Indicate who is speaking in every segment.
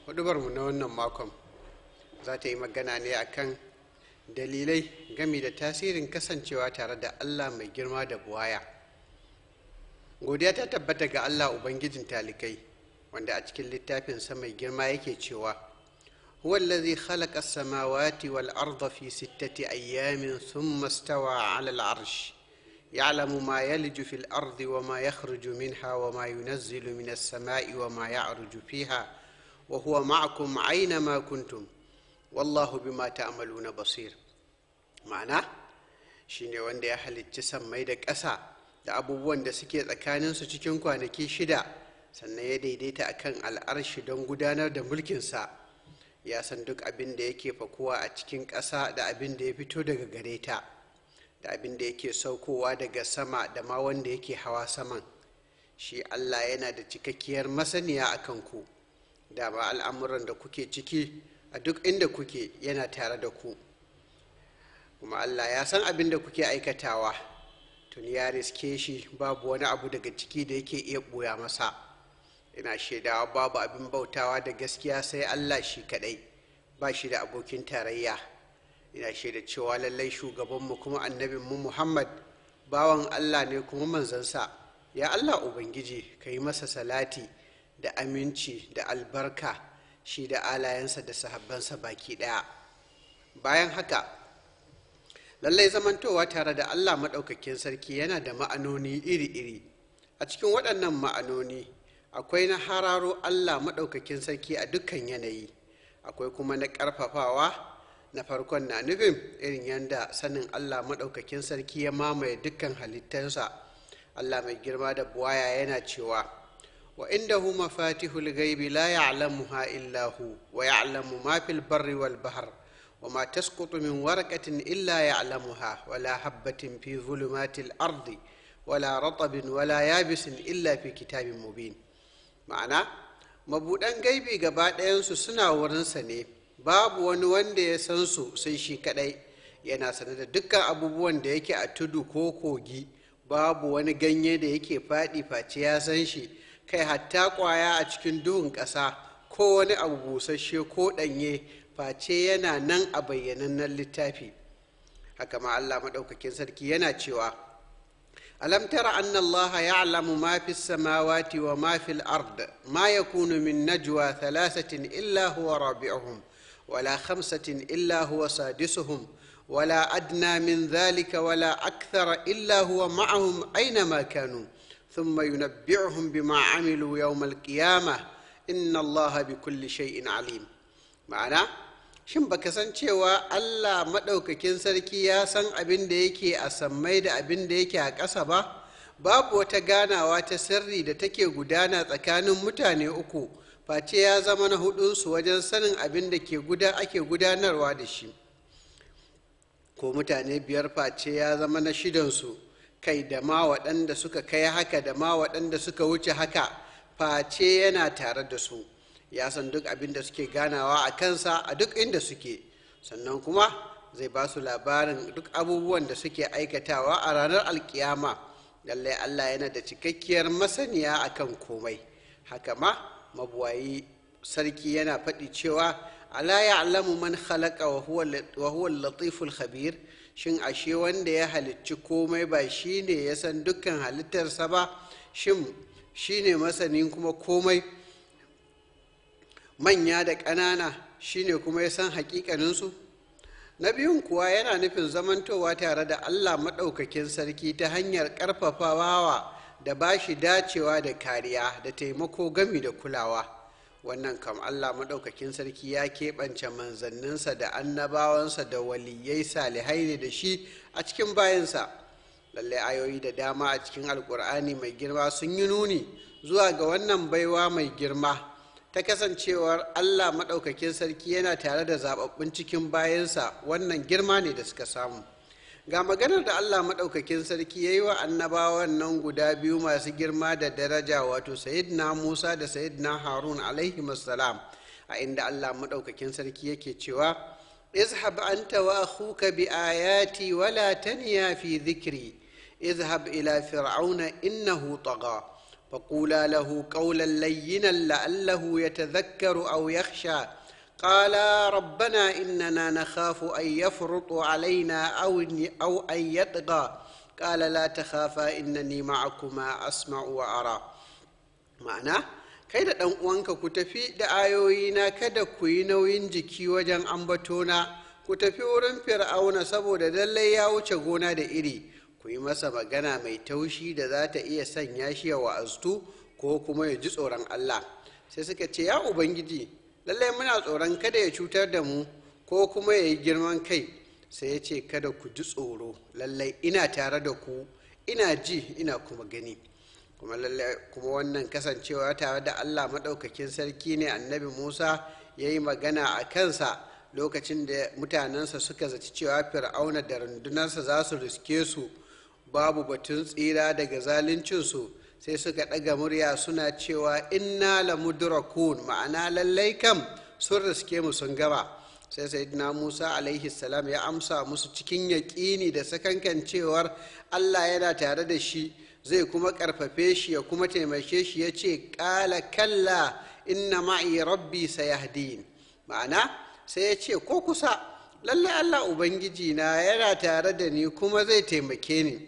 Speaker 1: hudubarmu na wannan makon za ta yi magana ne akan dalilai gami da tasirin kasancewa tare da allah mai girma da buwaya godiya ta tabbata ga allah ubangijin talikai wanda a cikin littafinsa mai girma yake cewa هو الذي خلق السماوات والأرض في ستة أيام ثم استوى على العرش يعلم ما يلج في الأرض وما يخرج منها وما ينزل من السماء وما يعرج فيها وهو معكم أينما كنتم والله بما تعملون بصير معناه shine wanda ya halicci sammai da ƙasa da abubuwan da suke tsakaninsu cikin kwanaki shida sannan ya daidaita akan al'arshi don gudanar da mulkinsa ya san duk abin da yake fakuwa a cikin ƙasa da abin da ya fito daga gare ta da abin da yake saukowa daga sama da ma wanda yake hawa saman shi allah yana da cikakkiyar masaniya a kanku da ba al'amuran da kuke ciki a duk inda kuke yana tare da ku kuma allah ya san abin da kuke aikatawa tun ya riske shi babu wani abu daga ciki da yake iya ɓoya masa ina shaidawa babu abin bautawa da gaskiya sai allah shi kadai ba shi da abokin tarayya ina shaida cewa lallai shugabanmu kuma annabinmu muhammad bawan allah ne kuma manzansa ya allah ubangiji ka yi masa salati da aminci da albarka shi da alayensa da sahabbansa baki daya bayan haka lallai zamantowa tare da allah maɗaukakin sarki yana da ma'anoni iri-iri a cikin waɗannan ma'anoni akwai na hararo allah maɗaukakin sarki a dukkan yanayi akwai kuma na ƙarfafawa na farkon na nufin irin yadda sanin allah maɗaukakin sarki ya mamaye dukkan halittarsa allah mai girma da buwaya yana cewa wa indahu mafatihul gaibi la ya'lamuha illa hu wa ya'lamu ma fil barri wal bahr wa ma tasqutu min waraqatin illa ya'lamuha wa la habatin fi zulumatil ardi wala ratabin wala yabisin illa fi kitabin mubin ma'ana mabuɗan gaibi gaba ɗayansu suna wurinsa ne babu wani wanda ya san su sai shi kaɗai yana sane da dukkan abubuwan da yake a tudu ko kogi babu wani ganye da yake faɗi face ya san shi kai hatta ƙwaya a cikin duhun ƙasa ko wani abu busasshe ko ɗanye face yana nan a bayyanannen littafi haka ma allah maɗaukakin sarki yana cewa ألم تر أن الله يعلم ما في السماوات وما في الأرض ما يكون من نجوى ثلاثة إلا هو رابعهم ولا خمسة إلا هو سادسهم ولا أدنى من ذلك ولا أكثر إلا هو معهم أينما كانوا ثم ينبعهم بما عملوا يوم القيامة إن الله بكل شيء عليم معناه shin baka san cewa allah maɗaukakin sarki ya san abin da yake a sammai da abin da yake a ƙasa ba babu wata ganawa ta sirri da take gudana tsakanin mutane uku face ya zama na hudunsu wajen sanin abin da ke guda ake gudanarwa da shi ko mutane biyar face ya zama na shidansu kai da ma waɗanda suka kai haka da ma waɗanda suka wuce haka face yana tare da su ya san duk abin da suke ganawa a kansa a duk inda suke sannan kuma zai ba su labarin duk abubuwan da suke aikatawa a ranar alkiyama lallai allah yana da cikakkiyar masaniya akan komai haka ma mabuwayi sarki yana faɗi cewa ala ya'lamu man khalaqa wa huwa latiful khabir shin ashe wanda ya halicci komai ba shine ya san dukkan halittarsa ba shin shine masanin kuma komai manya da ƙanana shine kuma ya san hakikaninsu na biyun kuwa yana nufin zamantowa tare da allah maɗaukakin sarki ta hanyar ƙarfafawa da ba shi dacewa da kariya da taimako gami da kulawa wannan kam allah maɗaukakin sarki ya keɓance manzanninsa da annabawansa da waliyai salihai ne da shi a cikin bayansa lallai ayoyi da dama a cikin alkur'ani mai girma sun yi nuni zuwa ga wannan baiwa mai girma ta kasancewar allah maɗaukakin sarki yana tare da zaɓaɓɓun cikin bayansa wannan girma ne da suka samu ga maganar da allah maɗaukakin sarki ya yi wa annabawan nan guda biyu masu girma da daraja wato sayidina musa da sayidina harun alaihi salam a inda allah maɗaukakin sarki yake cewa izhab anta wa akhuka bi ayati wala taniya fi dhikri izhab ila fir'auna innahu tagha فقولا له قولا لينا لعله يتذكر أو يخشى قالا ربنا إننا نخاف أن يفرط علينا أو أو أن يطغى قال لا تخافا إنني معكما أسمع وأرى ma'ana kai da ɗan uwanka ku tafi da ayoyina kada ku yi nauyin jiki wajen ambatona ku tafi wurin fir'auna saboda lallai ya wuce gona da iri ku yi masa magana mai taushi da za ta iya sanya shi ya wa'aztu ko kuma ya ji tsoron allah sai suka ce ya ubangiji lallai muna tsoron kada ya cutar da mu ko kuma ya yi girman kai sai ya ce kada ku ji tsoro lallai ina tare da ku ina ji ina kuma gani kuma lallai kuma wannan kasancewa tare da allah maɗaukakin sarki ne annabi musa ya yi magana a kansa lokacin da mutanensa suka zaci cewa fir'auna da rundunarsa za su riske su babu batun tsira daga zaluncinsu sai suka ɗaga murya suna cewa inna la mudrakun ma'ana lallai kam sun riske mu sun gama sai sayyidina musa alaihi salam ya amsa musu cikin yaƙini da sakankan cewar allah yana tare da shi zai kuma ƙarfafe shi ya kuma taimake shi ya ce ƙala kalla inna ma'i rabbi sayahdin ma'ana sai ya ce ko kusa lallai allah ubangiji na yana tare da ni kuma zai taimake ni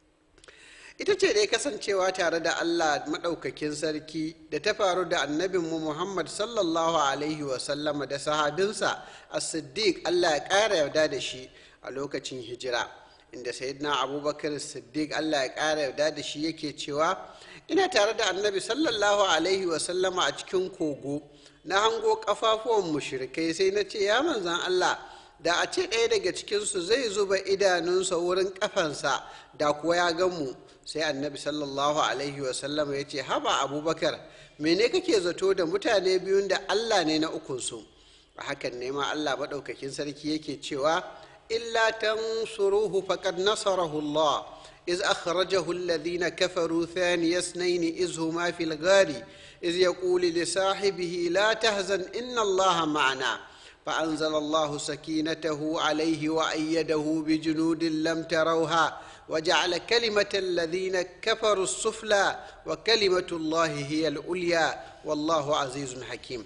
Speaker 1: ita ce dai kasancewa tare da allah maɗaukakin sarki da ta faru da annabinmu muhammad sallallahu alaihi wasallama da sahabinsa a siddiq allah ya ƙara yarda da shi a lokacin hijira inda sayyidina abubakar siddiq allah ya ƙara yarda da shi yake cewa ina tare da annabi sallallahu alaihi wasallama a cikin kogo na hango kafafuwan mushrikai sai na ce ya manzan allah da a ce ɗaya daga cikinsu zai zuba idanunsa wurin kafansa da kuwa ya gan mu sai annabi sallallahu alaihi wasallama ya ce haba abubakar mene kake zato da mutane biyun da allah ne na ukunsu a hakan ne ma allah maɗaukakin sarki yake cewa illa tansuruhu faqad nasarahu allah إذ أخرجه الذين كفروا ثاني اثنين إذ هما في الغار إذ يقول لصاحبه لا تهزن إن الله معنا فأنزل الله سكينته عليه وأيده بجنود لم تروها وجعل كلمة الذين كفروا السفلى وكلمة الله هي العليا والله عزيز حكيم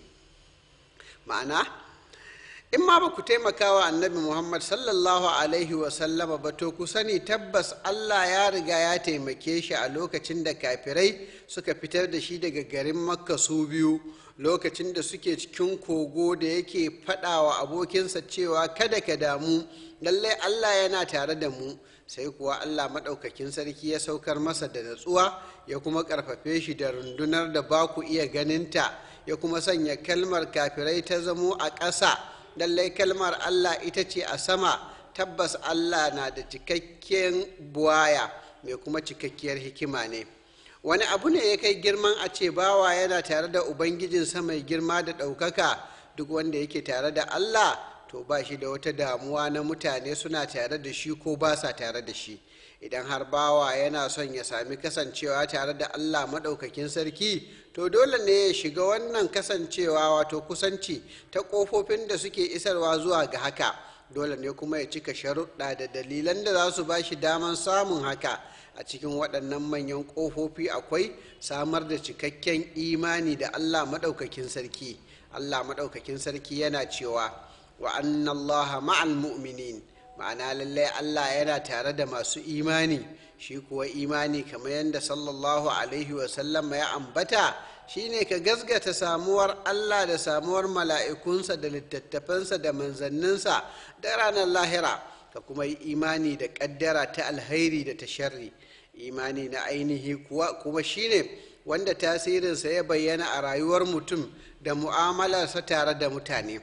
Speaker 1: معناه in ma ba ku taimaka wa annabi muhammad sallallahu alaihi wasallama ba to ku sani tabbas allah ya riga ya taimake shi a lokacin da kafirai suka fitar da shi daga garin makka su biyu lokacin da suke cikin kogo da yake faɗa wa abokinsa cewa kada ka damu lallai allah yana tare da mu sai kuwa allah maɗaukakin sarki ya saukar masa da natsuwa ya kuma ƙarfafe shi da rundunar da ba ku iya ganinta ya kuma sanya kalmar kafirai ta zamo a ƙasa lallai kalmar Allah ita ce a sama tabbas Allah na da cikakken buwaya mai kuma cikakkiyar hikima ne wani abu ne ya kai girman a ce bawa yana tare da ubangijinsa mai girma da ɗaukaka duk wanda yake tare da Allah to ba shi da wata damuwa na mutane suna tare da shi ko ba sa tare da shi idan har bawa yana son ya sami kasancewa tare da Allah maɗaukakin sarki to dole ne ya shiga wannan kasancewa wato kusanci ta ƙofofin da suke isarwa zuwa ga haka dole ne kuma ya cika sharuɗa da dalilan da za su ba shi daman samun haka a cikin waɗannan manyan ƙofofi akwai samar da cikakken imani da Allah maɗaukakin sarki Allah maɗaukakin sarki yana cewa wa anna Allah ma'al mu'minin ma'ana lallai Allah yana tare da masu imani shi kuwa imani kamar yadda sallallahu alaihi wasallam ya ambata shine ka gasgata samuwar Allah da samuwar mala'ikunsa da littattafansa da manzanninsa da ranar lahira ka kuma yi imani da ƙaddara ta alhairi da ta sharri imani na ainihi kuwa kuma shine wanda tasirinsa ya bayyana a rayuwar mutum da mu'amalarsa tare da mutane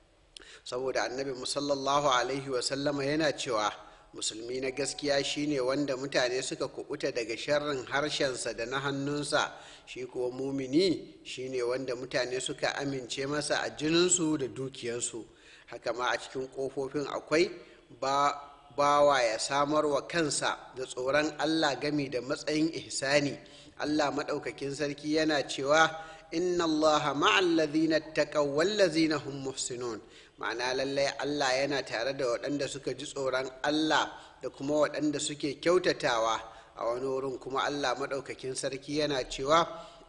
Speaker 1: saboda annabi musallallahu alaihi wasallama yana cewa musulmi na gaskiya shine wanda mutane suka kubuta daga sharrin harshensa da na hannunsa shi kuwa mumini shine wanda mutane suka amince masa a jininsu da dukiyarsu haka ma a cikin ƙofofin akwai ba bawa ya samar wa kansa da tsoron allah gami da matsayin ihsani allah maɗaukakin sarki yana cewa inna allaha ma'al ladhina taqaw wal ladhina hum muhsinun ma'ana lallai Allah yana tare da waɗanda suka ji tsoron Allah da kuma waɗanda suke kyautatawa a wani wurin kuma allah maɗaukakin sarki yana cewa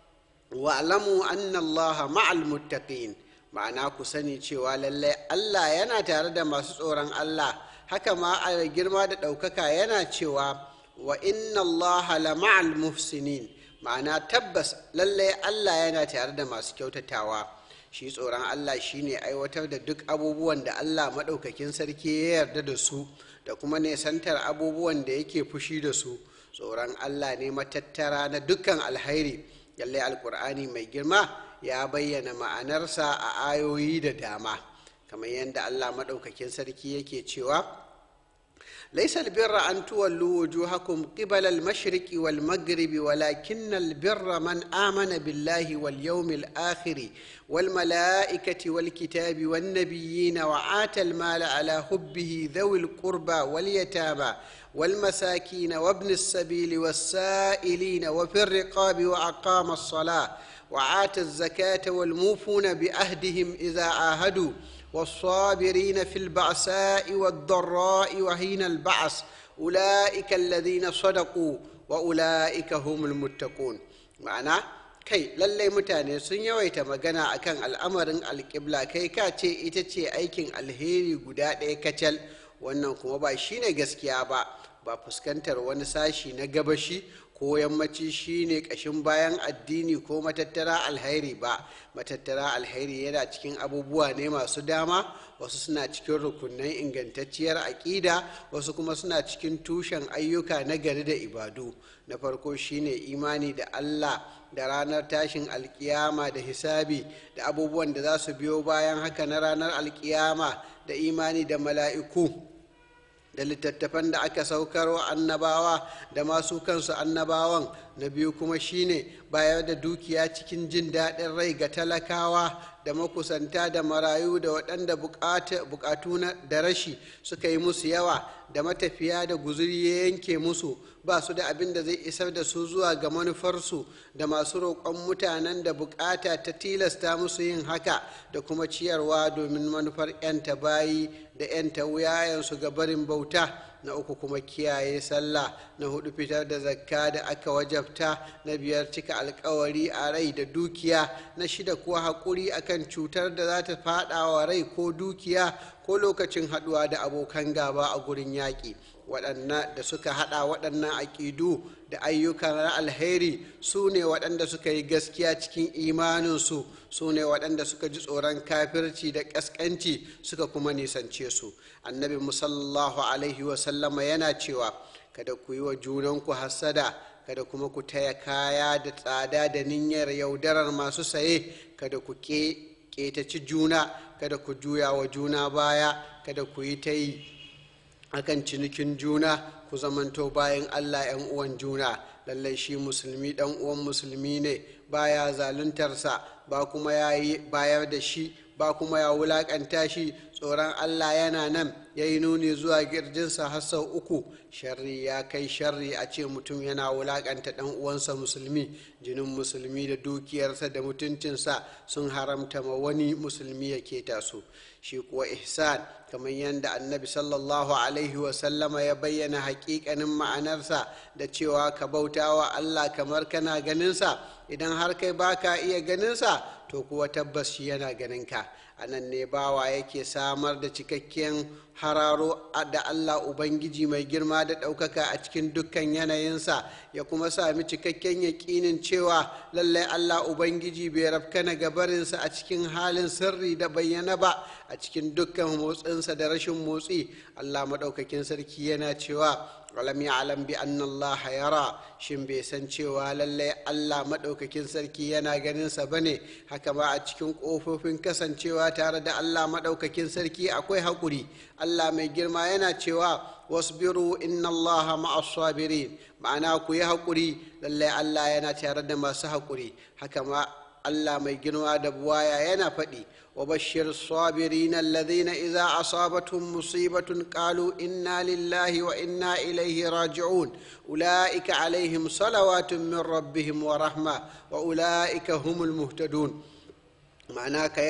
Speaker 1: wa'lamu anna allaha ma'al muttaqin ma'ana ku sani cewa lallai allah yana tare da masu tsoron allah haka ma a girma da ɗaukaka yana cewa wa inna allaha la ma'al muhsinin ma'ana tabbas lallai allah yana tare da masu kyautatawa shi tsoron allah shine aiwatar da duk abubuwan da allah maɗaukakin sarki ya yarda da su da kuma nesantar abubuwan da yake fushi da su tsoron allah ne matattara na dukkan alhairi lallai alkur'ani mai girma ya bayyana ma'anarsa a ayoyi da dama kamar yadda allah maɗaukakin sarki yake cewa ليس البر أن تولوا وجوهكم قبل المشرق والمغرب ولكن البر من آمن بالله واليوم الآخر والملائكة والكتاب والنبيين وآتى المال على حبه ذوي القربى واليتامى والمساكين وابن السبيل والسائلين وفي الرقاب وأقام الصلاة وآتى الزكاة والموفون بعهدهم إذا عاهدوا والصابرين في البعثاء والضراء وحين البعث أولئك الذين صدقوا وأولئك هم المتقون معنى kai lallai mutane sun yawaita magana akan al'amarin alƙibla kai ka ce ita ce aikin alheri guda ɗaya kacal wannan kuma ba shine gaskiya ba ba fuskantar wani sashi na gabashi ko yammaci shine ƙashin bayan addini ko matattara alhairi ba matattara alhairi yana cikin abubuwa ne masu dama wasu suna cikin rukunan ingantacciyar aƙida wasu kuma suna cikin tushen ayyuka na gari da ibadu na farko shine imani da allah da ranar tashin alkiyama da hisabi da abubuwan da za su biyo bayan haka na ranar alkiyama da imani da mala'iku da littattafan da aka saukar wa annabawa da masu kansu annabawan na biyu kuma shine bayar da dukiya cikin jin daɗin rai ga talakawa da makusanta da marayu da waɗanda bukatu da rashi suka yi musu yawa da matafiya da guzuri ya yanke musu ba su da abin da zai isar da su zuwa ga manufarsu da masu roƙon mutanen da bukata ta tilasta musu yin haka da kuma ciyarwa domin manufar 'yanta bayi da 'yanta wuyayensu ga barin bauta na uku kuma kiyaye sallah na hudu fitar da zakka da aka wajabta na biyar cika alkawari a rai da dukiya na shida kuwa haƙuri akan cutar da za ta faɗa wa rai ko dukiya ko lokacin haɗuwa da abokan gaba a gurin yaƙi waɗannan da suka haɗa waɗannan aƙidu da ayyukan alheri su ne waɗanda suka yi gaskiya cikin imaninsu su ne waɗanda suka ji tsoron kafirci da ƙasƙanci suka kuma nisance su annabi musallallahu alaihi wasallama yana cewa kada ku yi wa junanku hassada kada kuma ku taya kaya da tsada da niyyar yaudarar masu saye kada ku ƙetaci juna kada ku juya wa juna baya kada ku yi ta yi akan cinikin juna ku zamanto bayan allah 'yan uwan juna lallai shi musulmi dan uwan musulmi ne baya zaluntarsa ba kuma ya yi bayar da shi ba kuma ya wulakanta shi tsoron allah yana nan ya yi nuni zuwa girjinsa har sau uku sharri ya kai sharri a ce mutum yana wulakanta dan uwansa musulmi jinin musulmi da dukiyarsa da mutuncinsa sun haramta ma wani musulmi ya keta su shi kuwa ihsan kamar yadda annabi sallallahu alaihi wasallama ya bayyana hakikanin ma'anarsa da cewa ka bauta wa allah kamar kana ganinsa idan har kai baka iya ganinsa to kuwa tabbas shi yana ganinka a nan ne bawa yake samar da cikakken hararo da allah ubangiji mai girma da ɗaukaka a cikin dukkan yanayinsa ya kuma sami cikakken yaƙinin cewa lallai allah ubangiji bai rafkana gabarinsa a cikin halin sirri da bayyana ba a cikin dukkan motsinsa da rashin motsi allah maɗaukakin sarki yana cewa alam ya'lam bi anna Allah yara shin bai san cewa lallai Allah madaukakin sarki yana ganin sa bane haka ba a cikin kofofin kasancewa tare da Allah madaukakin sarki akwai hakuri Allah mai girma yana cewa wasbiru inna Allah ma'as sabirin ma'ana ku yi hakuri lallai Allah yana tare da masu hakuri haka ma Allah mai girma da buwaya yana faɗi وبشر الصابرين الذين إذا أصابتهم مصيبة قالوا إنا لله وإنا إليه راجعون أولئك عليهم صلوات من ربهم ورحمة وأولئك هم المهتدون معناه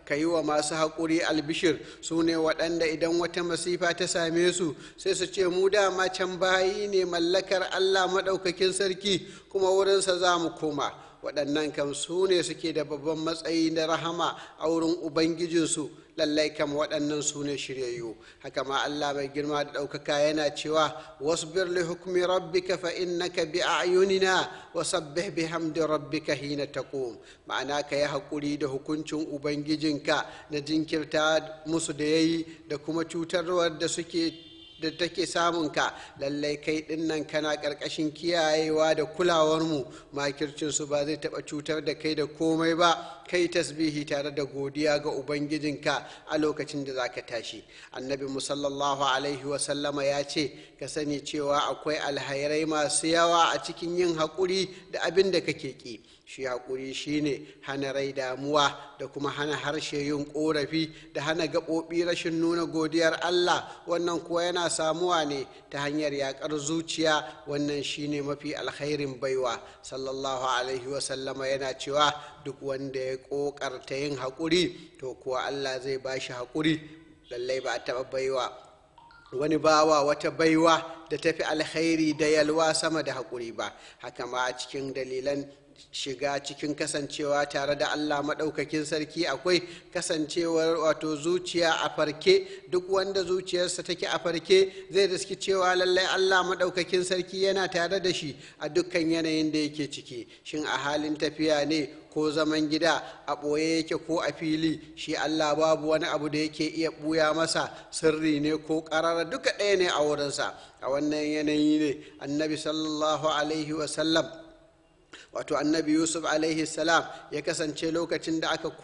Speaker 1: ka yi wa masu haƙuri albishir su ne waɗanda idan wata masifa ta same su sai su ce mu dama can bayi ne mallakar allah maɗaukakin sarki kuma wurinsa za mu koma waɗannan kam su ne suke da babban matsayi na rahama a wurin ubangijinsu lallai kam waɗannan su ne shiryayyu haka ma Allah mai girma da ɗaukaka yana cewa wasbir li hukmi rabbika fa innaka bi a'yunina wa sabbih bihamdi rabbika hina taqum ma'ana ka yi haƙuri da hukuncin ubangijinka na jinkirta musu da yayi da kuma cutarwar da suke da take samunka lallai kai dinnan kana ƙarƙashin kiyayewa da kulawarmu makircinsu ba zai taɓa cutar da kai da komai ba kai tasbihi tare da godiya ga ubangijinka a lokacin da za ka tashi annabi musallallahu alaihi wasallama ya ce ka sani cewa akwai alhairai masu yawa a cikin yin haƙuri da abin da kake ƙi shi haƙuri shine hana rai damuwa da kuma hana harshe yin ƙorafi da hana gaɓoɓi rashin nuna godiyar allah wannan kuwa yana samuwa ne ta hanyar yaƙar zuciya wannan shine mafi alkhairin baiwa sallallahu alaihi wasallama yana cewa duk wanda ya ƙoƙarta yin haƙuri to kuwa allah zai ba shi haƙuri lallai ba a taɓa baiwa wani bawa wata baiwa da tafi alkhairi da yalwa sama da haƙuri ba haka ma a cikin dalilan shiga cikin kasancewa tare da Allah maɗaukakin sarki akwai kasancewar wato zuciya a farke duk wanda zuciyarsa take a farke zai riski cewa lallai Allah maɗaukakin sarki yana tare da shi a dukkan yanayin da yake ciki shin a halin tafiya ne ko zaman gida a ɓoye yake ko a fili shi Allah babu wani abu da yake iya ɓuya masa sirri ne ko ƙarara duka ɗaya ne a wurinsa a wannan yanayi ne annabi sallallahu alaihi wasallam wato annabi yusuf alaihi salam ya kasance lokacin da aka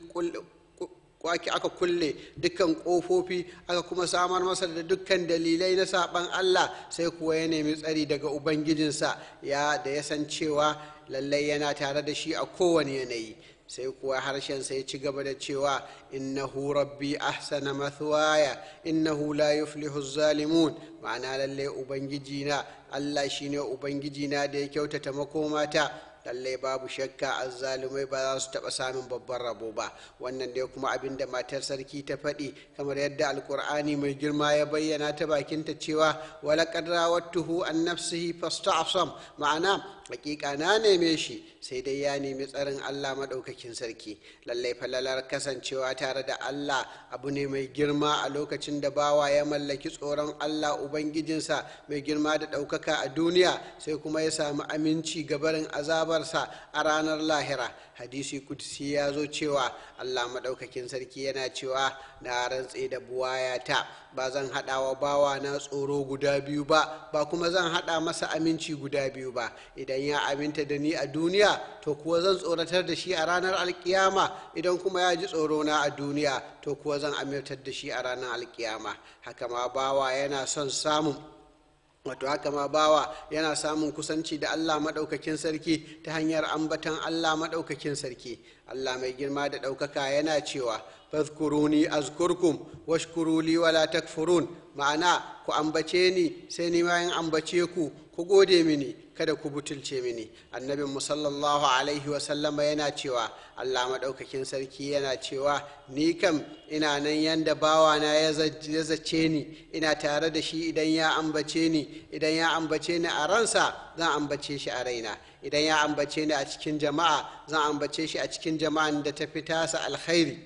Speaker 1: kwaki aka kulle dukkan kofofi aka kuma samar masa da dukkan dalilai na saban allah sai kuwa ya nemi tsari daga ubangijinsa ya da ya san cewa lallai yana tare da shi a kowane yanayi sai kuwa harshensa ya ci gaba da cewa innahu rabbi ahsana mathwaya innahu la yuflihu zalimun ma'ana lallai ubangijina allah shine ubangijina da ya kyautata makomata lallai babu shakka azzalumai ba za su taɓa samun babban rabo ba wannan dai kuma abin da matar sarki ta faɗi kamar yadda alkur'ani mai girma ya bayyana ta bakinta cewa walaƙad rawattuhu an nafsihi fasta'sam ma'ana hakika na neme shi sai dai ya nemi tsarin Allah maɗaukakin sarki lallai falalar kasancewa tare da Allah abu ne mai girma a lokacin da bawa ya mallaki tsoron Allah ubangijinsa mai girma da ɗaukaka a duniya sai kuma ya samu aminci gabarin azabarsa a ranar lahira hadisi kudsi ya zo cewa Allah maɗaukakin sarki yana cewa na rantse da buwayata ba zan haɗa wa bawa na tsoro guda biyu ba ba kuma zan haɗa masa aminci guda biyu ba idan ya aminta da ni a duniya to kuwa zan tsoratar da shi a ranar alkiyama idan kuma ya ji tsoro na a duniya to kuwa zan amintar da shi a ranar alkiyama haka ma bawa yana son samun wato haka ma bawa yana samun kusanci da Allah maɗaukakin sarki ta hanyar ambatan Allah maɗaukakin sarki Allah mai girma da ɗaukaka yana cewa fadhkuruni azkurkum washkuru li wala takfurun ma'ana ku ambace ni sai ni ma in ambace ku ku gode mini kada ku butulce mini annabin mu sallallahu alaihi wa sallama yana cewa Allah maɗaukakin sarki yana cewa ni kam ina nan yanda bawana ya zace ni ina tare da shi idan ya ambace ni idan ya ambace ni a ransa zan ambace shi a raina idan ya ambace ni a cikin jama'a zan ambace shi a cikin jama'an da ta fi tasa alkhairi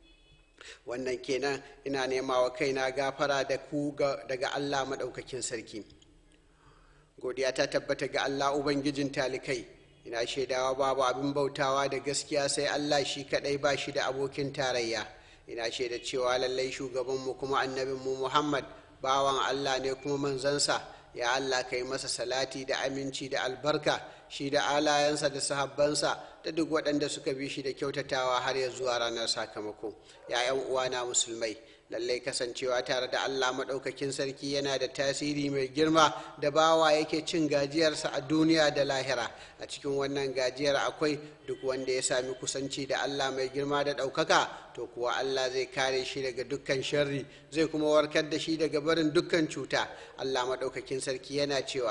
Speaker 1: wannan kenan ina nema wa kaina gafara da ku daga Allah maɗaukakin sarki godiya ta tabbata ga Allah Ubangijin talikai ina shaidawa babu abin bautawa da gaskiya sai Allah shi kadai ba shi da abokin tarayya ina shaida cewa lallai shugabanmu kuma annabinmu Muhammad bawan Allah ne kuma manzansa ya Allah ka yi masa salati da aminci da albarka shi da alayensa da sahabbansa da duk waɗanda suka bi shi da kyautatawa har ya zuwa ranar sakamako ya 'yan uwana musulmai lallai kasancewa tare da allah maɗaukakin sarki yana da tasiri mai girma da bawa yake cin gajiyarsa a duniya da lahira a cikin wannan gajiyar akwai duk wanda ya sami kusanci da allah mai girma da ɗaukaka to kuwa allah zai kare shi daga dukkan sharri zai kuma warkar da shi daga barin dukkan cuta allah maɗaukakin sarki yana cewa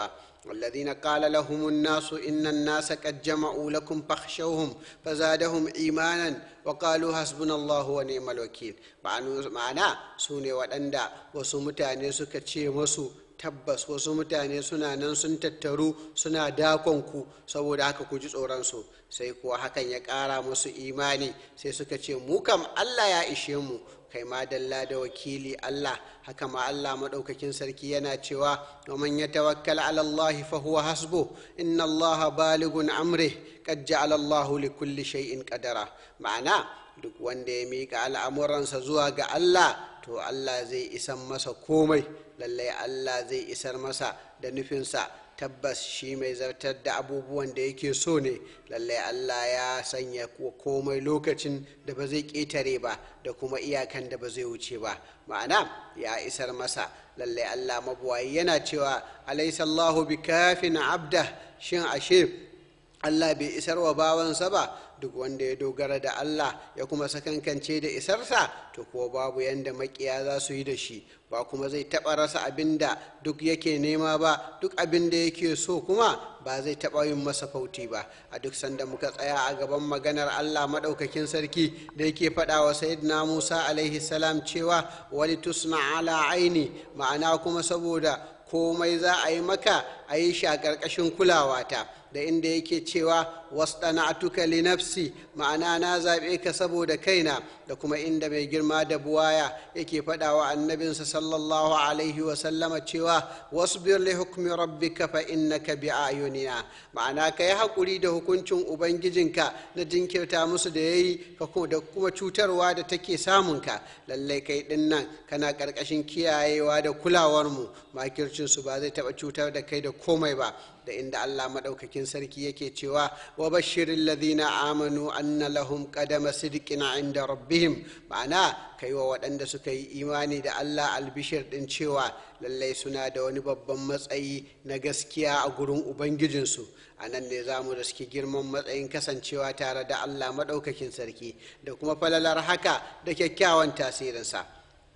Speaker 1: الذين قال لهم الناس إن الناس قد جمعوا لكم فاخشوهم فزادهم إيمانا وقالوا حسبنا الله ونعم الوكيل ma'ana su ne waɗanda wasu mutane suka ce masu tabbas wasu mutane suna nan sun tattaru suna dakonku saboda haka ku ji tsoronsu sai kuwa hakan ya ƙara musu imani sai suka ce mu kam allah ya ishe mu kai ma dalla da wakili allah haka ma allah maɗaukakin sarki yana cewa wa man ya tawakkal ala allah fa huwa hasbu inna allah baligun amri qad ja'ala allah li kulli shay'in qadara ma'ana duk wanda ya miƙa al'amuransa zuwa ga allah to allah zai isan masa komai lallai allah zai isar masa da nufinsa tabbas shi mai zartar da abubuwan da yake so ne lallai allah ya sanya komai lokacin da ba zai ƙetare ba da kuma iyakan da ba zai wuce ba ma'ana ya isar masa lallai allah mabuwayi yana cewa alaisallahu bi kafin abda shin ashe allah bai isar wa bawansa ba duk wanda ya dogara da Allah ya kuma sakankance da isarsa to kuwa babu yanda makiya za su yi da shi ba kuma zai taɓa rasa abin da duk yake nema ba duk abin da yake so kuma ba zai taɓa yin masa fauti ba a duk sanda muka tsaya a gaban maganar Allah maɗaukakin sarki da yake faɗa wa sayyidina Musa alaihi salam cewa wali tusna ala aini ma'ana kuma saboda komai za a yi maka a yi shi a ƙarƙashin kulawata da inda yake cewa wasɗana'atuka li nafsi ma'ana na zaɓe ka saboda kaina da kuma inda mai girma da buwaya yake faɗa wa annabinsa sallallahu alaihi wa sallama cewa wasbir li hukmi rabbika fa innaka bi ayunina ma'ana ka yi haƙuri da hukuncin ubangijinka na jinkirta musu da yayi da kuma cutarwa da take samunka lallai kai ɗin nan kana ƙarƙashin kiyayewa da kulawarmu makircinsu ba zai taɓa cutar da kai da komai ba da inda Allah maɗaukakin sarki yake cewa wa bashirin ladina amanu anna lahum qadama sidqin inda rabbihim ma'ana kai wa waɗanda suka yi imani da Allah albishir ɗin cewa lallai suna da wani babban matsayi na gaskiya a gurin ubangijinsu a nan ne za mu riski girman matsayin kasancewa tare da Allah maɗaukakin sarki da kuma falalar haka da kyakkyawan tasirinsa.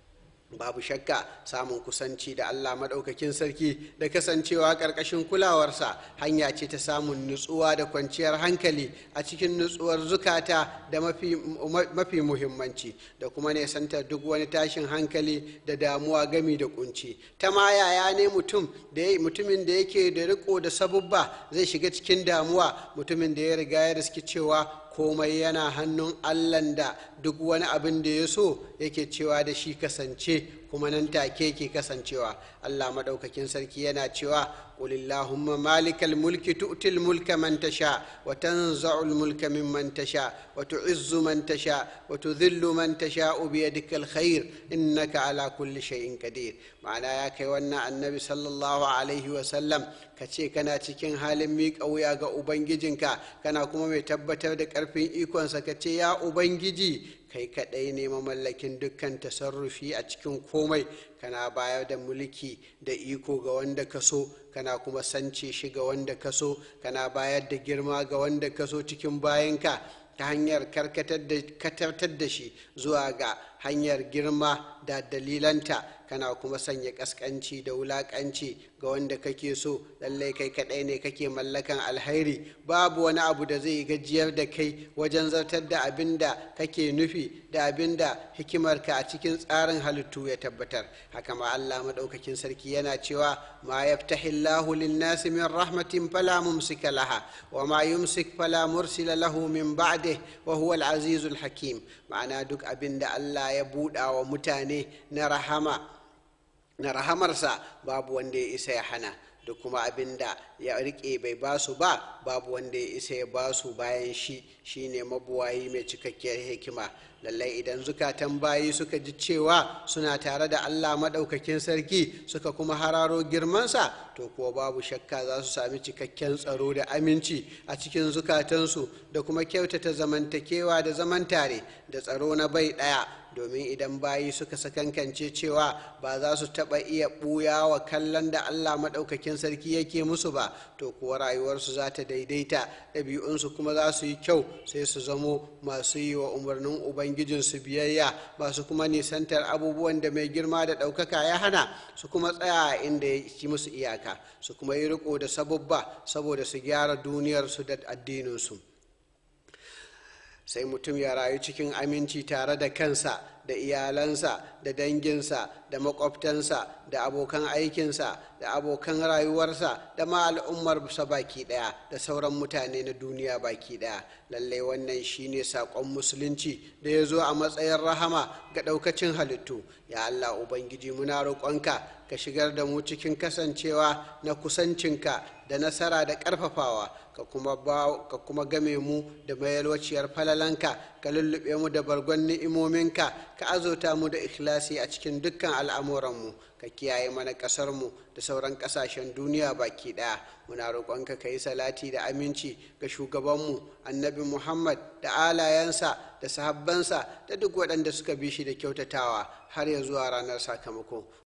Speaker 1: babu shakka samun kusanci da Allah maɗaukakin sarki da kasancewa ƙarƙashin kulawarsa hanya ce ta samun nutsuwa da kwanciyar hankali a cikin nutsuwar zukata da mafi, mafi muhimmanci da kuma nesantar duk wani tashin hankali da damuwa gami da kunci ta ma yaya ne mutum da mutumin da yake da riko da sabubba zai shiga cikin damuwa mutumin da ya riga ya riski cewa komai yana hannun allan da duk wani abin da ya so yake cewa da shi kasance kuma nan take ke kasancewa allah maɗaukakin sarki yana cewa قل اللهم مالك الملك تؤتي الملك من تشاء وتنزع الملك ممن تشاء وتعز من تشاء وتذل من تشاء بيدك الخير إنك على كل شيء قدير معنى يا كيوانا النبي صلى الله عليه وسلم kace kana cikin halin miƙa wuya ga ubangijinka kana kuma mai tabbatar da ƙarfin ikonsa ka ce ya ubangiji kai kaɗai ne mamallakin dukkan tasarrufi a cikin komai kana bayar da mulki da iko ga wanda ka so kana kuma sance shi ga wanda ka so kana bayar da girma ga wanda ka so cikin bayanka ta hanyar karkatar da shi zuwa ga hanyar girma da dalilanta kana kuma sanya kaskanci da wulakanci ga wanda kake so lallai kai kadai ne kake mallakan alhairi babu wani abu da zai gajiyar da kai wajen zartar da abin da kake nufi da abin da hikimarka a cikin tsarin halittu ya tabbatar haka ma Allah madaukakin sarki yana cewa ma yaftahillahu lin-nasi min rahmatin fala mumsika laha wa ma yumsik fala mursila lahu min ba'dihi wa huwa al-azizul hakim ma'ana duk abin da Allah ya buɗa wa mutane na rahama na rahamarsa babu wanda ya isa ya hana da kuma abin da ya rike bai basu ba babu wanda ya isa ya basu bayan shi shine mabuwayi mai cikakkiyar hikima lallai idan zukatan bayi suka ji cewa suna tare da allah maɗaukakin sarki suka kuma hararo girmansa to kuwa babu shakka za su sami cikakken tsaro da aminci a cikin zukatansu da kuma kyautata zamantakewa da zaman tare da tsaro na bai ɗaya domin idan bayi suka sakankance cewa ba za su taɓa iya ɓuya wa kallon da allah maɗaukakin sarki yake musu ba to kuwa rayuwarsu za ta daidaita ɗabi'unsu kuma za su yi kyau sai su zamo masu yi wa umarnin ubangijinsu biyayya masu kuma nisantar abubuwan da mai girma da ɗaukaka ya hana su kuma tsaya inda ya ci musu iyaka su kuma yi riko da sabubba saboda su gyara duniyarsu da addininsu sai mutum ya rayu cikin aminci tare da kansa da iyalansa da danginsa da makwabtansa da abokan aikinsa da abokan rayuwarsa da ma al'ummarsa baki daya da sauran mutane na duniya baki daya lallai wannan shine saƙon musulunci da ya zo a matsayin rahama ga ɗaukacin halittu ya allah ubangiji muna roƙonka ka shigar da mu cikin kasancewa na kusancinka da nasara da ƙarfafawa ka kuma game mu da mayalwaciyar falalanka ka lullube mu da bargon ni'imominka ka azota mu da ikhlasi a cikin dukkan al'amuranmu ka kiyaye mana ƙasarmu da sauran ƙasashen duniya baki ɗaya muna roƙonka ka yi salati da aminci ga shugabanmu annabi muhammad da alayensa da sahabbansa da duk waɗanda suka bi shi da kyautatawa har ya zuwa ranar sakamako